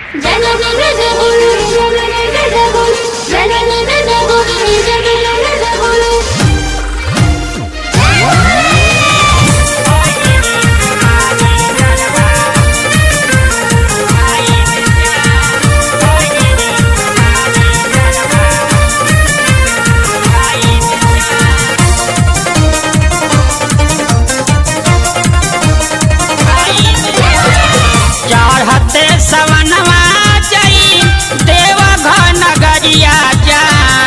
चढ़ते सवनवा जई देव नगरिया जा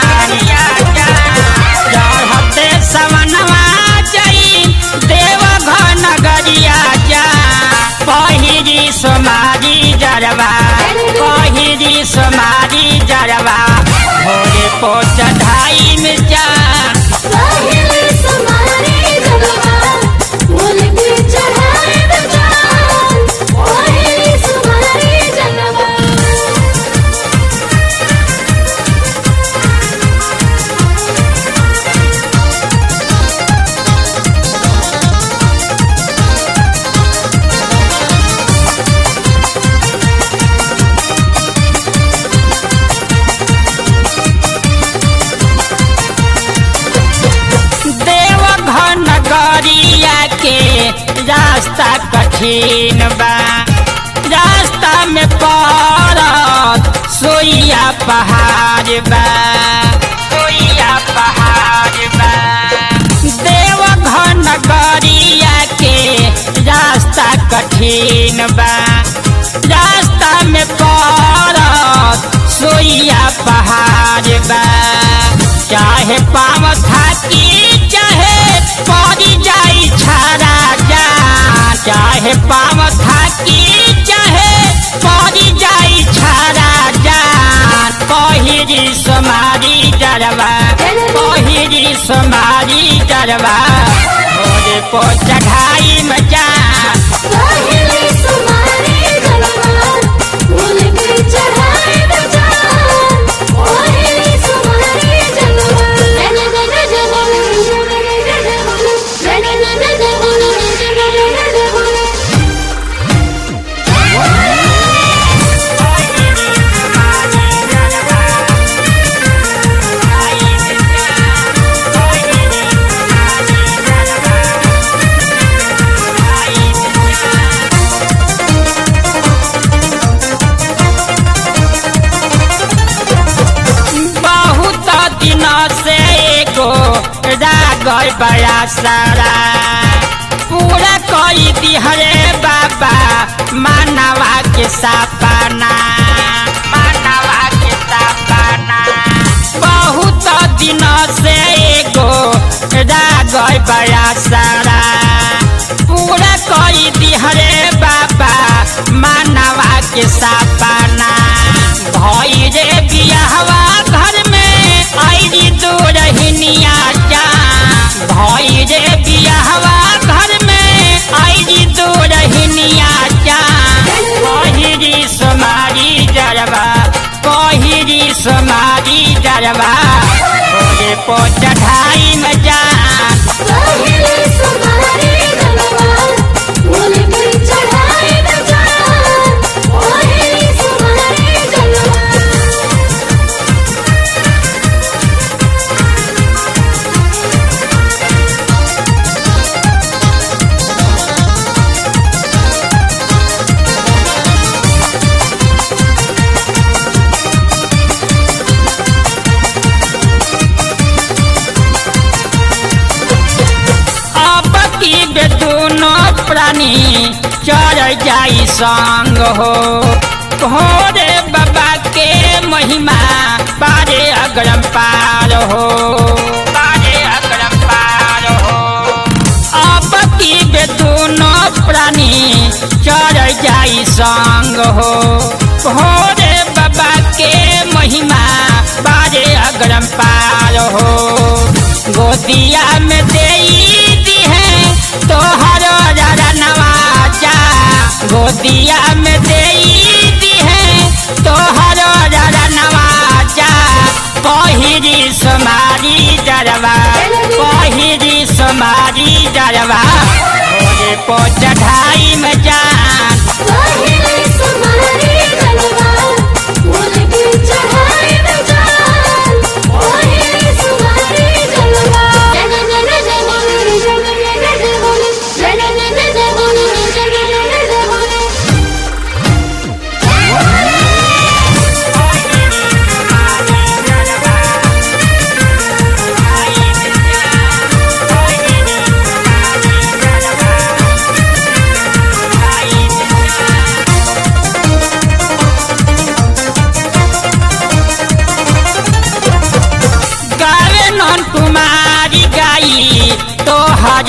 चढ़ते सवनवा जई देव नगरिया जा पहिरी सोमारी जरवा पहिरी सोमारी जरवा भोरे पो चढ़ाई में जा देव नगरिया के रास्ता कठिन बा रास्ता में पड़त सोइया पहाड़ बा सोइया पहाड़ बा देव नगरिया के रास्ता कठिन बा रास्ता में पड़त सोइया पहाड़ बा चाहे पाव थाकी चाहे पड़ी जाई छारा जा चाहे पाव थाकी चाहे पड़ी जाई छारा जा पहिरी सोमारी जरवा पहिरी सोमारी जरवा भोरे को चढ़ाई में जा बहुत दिन से एगो रागल बड़ा सारा पूरा कई दिहरे बाबा मानवा के सपना मानवा के सपना बहुत दिन से एगो रागल बड़ा सारा पूरा कई दिहरे बाबा मानवा के सपना भई रे बियाहवा घर में आईरी दो रहनिया जा भई रे बियाहवा घर में आईरी दो रहनिया जा पहिरी सोमारी जरवा पहिरी सोमारी जरवा भोरे पो चढ़ाई में जा अब की बे दोनों प्राणी चढ़ जाई संग हो भोरे बाबा के महिमा पारे अगरम पार हो पारे अगरम पार हो अब की बे दोनों प्राणी चढ़ जाई संग हो भोरे बाबा के महिमा पारे अगरम पार हो गोदिया में दे दी है तोहर नवाजा गोदिया में दे दी है तोहर नवाजा पहिरी सोमारी जरवा पहिरी सोमारी जरवा भोरे को चढ़ाई में जान पहिले सुमारी जलवा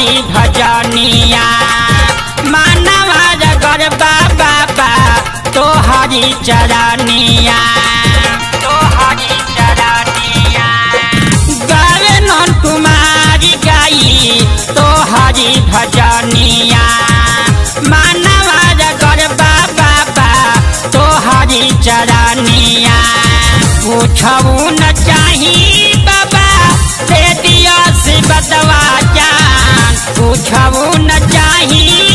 हरी भजनिया मानवा रगर बाबा बा तो हरी चरनिया तो हरी चरनिया गावे नन कुमारी गाई तो हरी भजनिया मानवा रगर बाबा बा तो हरी चरनिया पूछऊ न चाही बाबा दे दिया से बदवा जान पूछऊ न चाही